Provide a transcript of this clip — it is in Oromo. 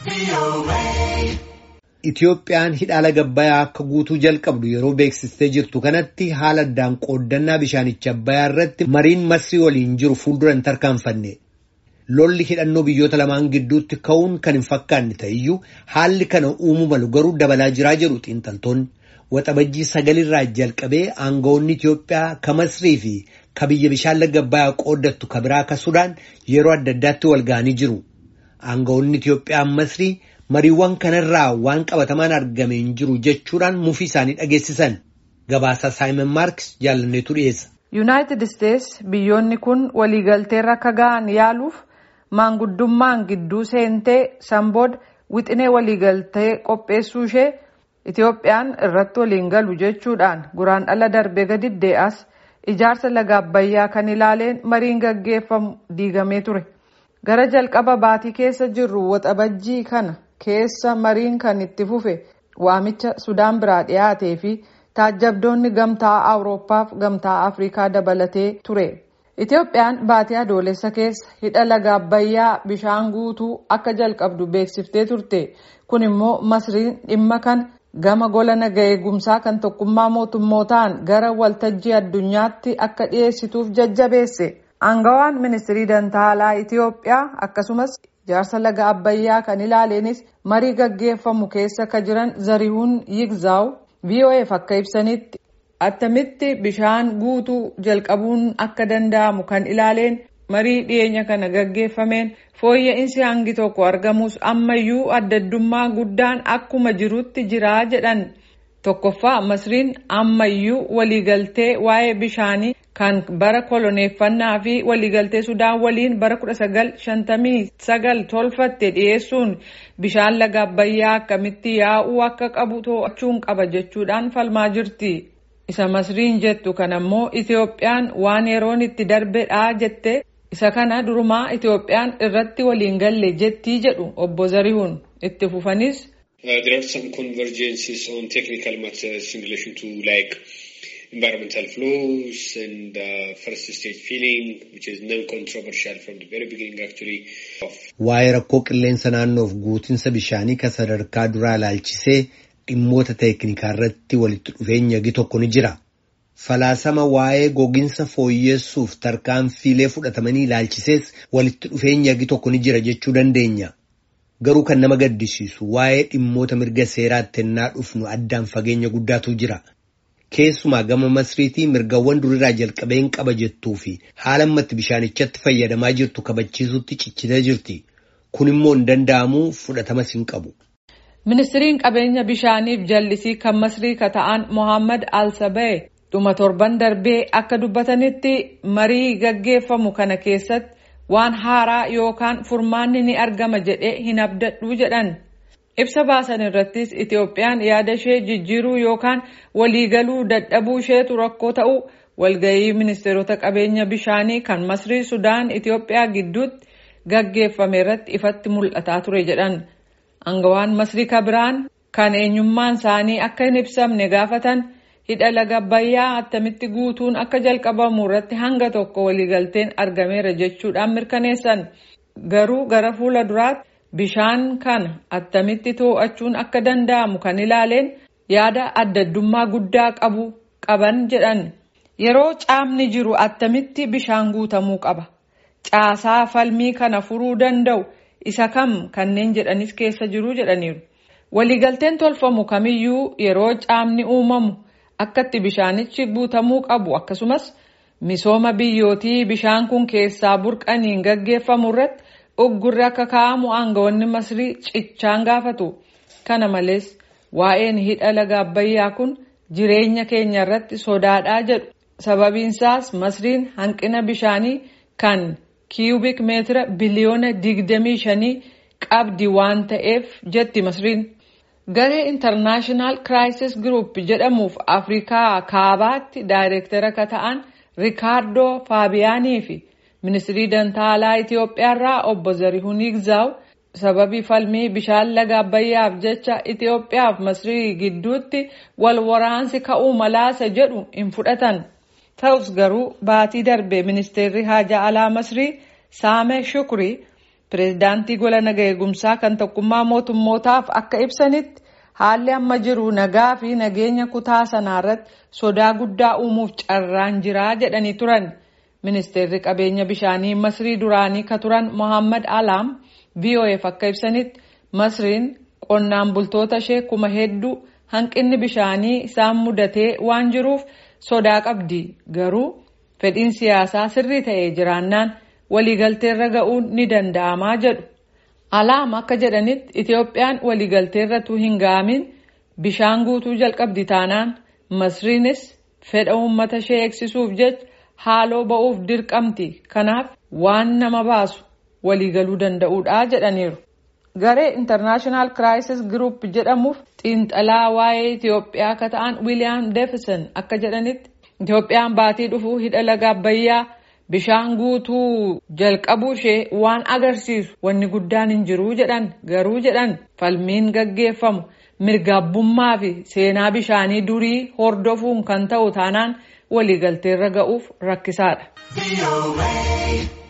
Itoophiyaan hidha laga Abbayyaa akka guutuu jalqabdu yeroo beeksistee jirtu kanatti haala addaan qooddannaa bishaanicha Abbayyaa irratti mariin Masrii waliin jiru fuuldura hin tarkaanfanne. Lolli hidhannoo biyyoota lamaan gidduutti ka'uun kan hin fakkaanne ta'eyyuu haalli kana uumuu malu garuu dabalaa jiraa jedhu xiinxaltoonni. Waxabajjii sagalirraa jalqabee aangawoonni Itoophiyaa ka Masrii fi ka biyya bishaan laga Abbayyaa qooddattu ka biraa ka Sudaan yeroo adda addaatti wal ga'anii jiru. Aangawoonni Itoophiyaa Masrii mariiwwan kanarraa waan qabatamaan argame hin jiru jechuudhaan mufii isaanii dhageessisan. Gabaasa Saayimon Maarkis jaalanneetu dhiyeessa. Yuunaayitid Isteets biyyoonni kun waliigalteerra akka ga'an yaaluuf maanguddummaan gidduu seentee sanbooda wixinee waliigaltee qopheessuu ishee Itoophiyaan irratti waliin galu jechuudhaan guraandhala darbee gadi dee'as ijaarsa laga Abbayyaa kan ilaaleen mariin gaggeeffamu diigamee ture. Gara jalqaba baatii keessa jirru waxabajjii kana keessa mariin kan itti fufe waamicha Sudaan biraa dhiyaatee fi taajjabdoonni gamtaa Awurooppaaf gamtaa Afrikaa dabalatee ture. Itoophiyaan baatii adoolessa keessa hidha laga Abbayyaa bishaan guutuu akka jalqabdu beeksiftee turte. Kun immoo Masriin dhimma kana gama gola naga eegumsaa kan tokkummaa mootummootaan gara waltajjii addunyaatti akka dhiyeessituuf jajjabeesse. Aangawaan ministirii dantaalaa Itoophiyaa akkasumas ijaarsa laga Abbayyaa kan ilaaleenis marii gaggeeffamu keessa ka jiran Zarihuun Yigzaaw VOAf akka ibsanitti attamitti bishaan guutuu jalqabuun akka danda'amu kan ilaaleen marii dhiyeenya kana gaggeeffameen fooyya'insi hangi tokko argamus ammayyuu addaddummaa guddaan akkuma jirutti jiraa jedhan tokkoffaa masriin ammayyuu waliigaltee waa'ee bishaanii kan bara koloneeffannaa fi waliigaltee sudaan waliin bara 1959 tolfatte dhiyeessuun bishaan laga abbayyaa akkamitti yaa'uu akka qabu to'achuun qaba jechuudhaan falmaa jirti. isa masriin jettu kanammoo Itoophiyaan waan yeroon itti darbedha jette isa kana durumaa Itoophiyaan irratti waliin galle jettii jedhu obbo Zarihuun itti fufanis. There are some convergences on technical matters in relation to like environmental flows and uh, first stage filling which is non-controversial from the very beginning actually. Waa'ee rakkoo qilleensa naannoof guutinsa bishaanii kan sadarkaa duraa ilaalchisee dhimmoota teeknikaa irratti walitti dhufeenya gi tokko ni jira. Falaasama waa'ee gogiinsa fooyyessuuf tarkaanfiilee fudhatamanii ilaalchisees walitti dhufeenya gi tokko ni jira jechuu dandeenya. Garuu kan nama gaddisiisu waa'ee dhimmoota mirga seeraatti ennaa dhufnu addaan fageenya guddaatu jira. Keessumaa gama masriitii mirgawwan durirraa jalqabeen qaba jettuu fi haala ammatti bishaanichatti fayyadamaa jirtu kabachiisutti cichitee jirti. Kun immoo hin danda'amu fudhatamas hin qabu. Ministiriin qabeenya bishaaniif jallisii kan masrii ka ta'an Mohaammed Al-Sabee dhuma torban darbee akka dubbatanitti marii gaggeeffamu kana keessatti waan haaraa yookaan furmaanni ni argama jedhee hin abdadhu jedhan. Ibsa baasan irrattis Itoophiyaan yaada ishee jijjiiruu yookaan waliigaluu dadhabuu isheetu rakkoo ta'u walgahii ministeerota qabeenya bishaanii kan masrii Sudaan Itoophiyaa gidduutti gaggeeffame irratti ifatti mul'ataa ture jedhan. Angawaan masrii kabiraan kan eenyummaan isaanii akka hin ibsamne gaafatan hidha laga abbayyaa attamitti guutuun akka jalqabamu irratti hanga tokko waliigalteen argameera jechuudhaan mirkaneessan. Garuu gara fuula duraatti bishaan kana attamitti to'achuun akka danda'amu kan ilaaleen yaada addaddummaa guddaa qabu qaban jedhan. Yeroo caamni jiru attamitti bishaan guutamuu qaba. Caasaa falmii kana furuu danda'u. isa kam kanneen jedhanis keessa jiru jedhaniiru. Waliigalteen tolfamu kamiyyuu yeroo caamni uumamu akkatti bishaanichi guutamuu qabu akkasumas misooma biyyootii bishaan kun keessaa burqaniin gaggeeffamu irratti uggurri akka kaa'amu aangawoonni masrii cichaan gaafatu. Kana malees waa'een hidha laga abbayyaa kun jireenya keenya irratti sodaadhaa jedhu. Sababiinsaas masriin hanqina bishaanii kan kiiyubik meetira biliyoona digdamii shanii qabdi waan ta'eef jetti masriin. Garee intarnaashinaal kiraayisis giruup jedhamuuf Afrikaa kaabaatti daayireektara ka ta'an Rikaardoo Faabiyaanii fi ministirii dantaalaa Itoophiyaarraa obbo Zarihuun Yigzaaw sababii falmii bishaan laga abbayyaaf jecha Itoophiyaaf masrii gidduutti wal waraansi ka'uu malaasa jedhu hin fudhatan. Ta'us garuu baatii darbe ministeerri haajaa alaa masrii Saamee Shukrii pireezidaantii gola naga eegumsaa kan tokkummaa mootummootaaf akka ibsanitti haalli amma jiru nagaa fi nageenya kutaa sanaarratti sodaa guddaa uumuuf carraan jiraa jedhanii turan. Ministeerri qabeenya bishaanii Masrii duraanii ka turan Mohammad Alaam VOF akka ibsanitti Masriin qonnaan bultoota ishee kuma hedduu hanqinni bishaanii isaan mudatee waan jiruuf sodaa qabdi garuu fedhiin siyaasaa sirrii ta'ee jiraannaan waliigalteerra ga'uun ni danda'amaa jedhu. Alaam akka jedhanitti Itoophiyaan waliigalteerratu hin ga'amin bishaan guutuu jalqabdi taanaan Masriinis fedha uummata ishee eegsisuuf jecha haaloo ba'uuf dirqamti kanaaf waan nama baasu waliigaluu danda'uudha jedhaniiru. Garee International Crisis Group jedhamuuf xiinxalaa waa'ee Itoophiyaa akka ta'an William Davidson akka jedhanitti Itoophiyaan baatii dhufuu hidha laga Abbayyaa bishaan guutuu jalqabuu ishee waan agarsiisu wanni guddaan hin jiru jedhan garuu jedhan falmiin gaggeeffamu mirgaabbummaa fi seenaa bishaanii durii hordofuun kan ta'u taanaan waliigalteerra ga'uuf rakkisaadha.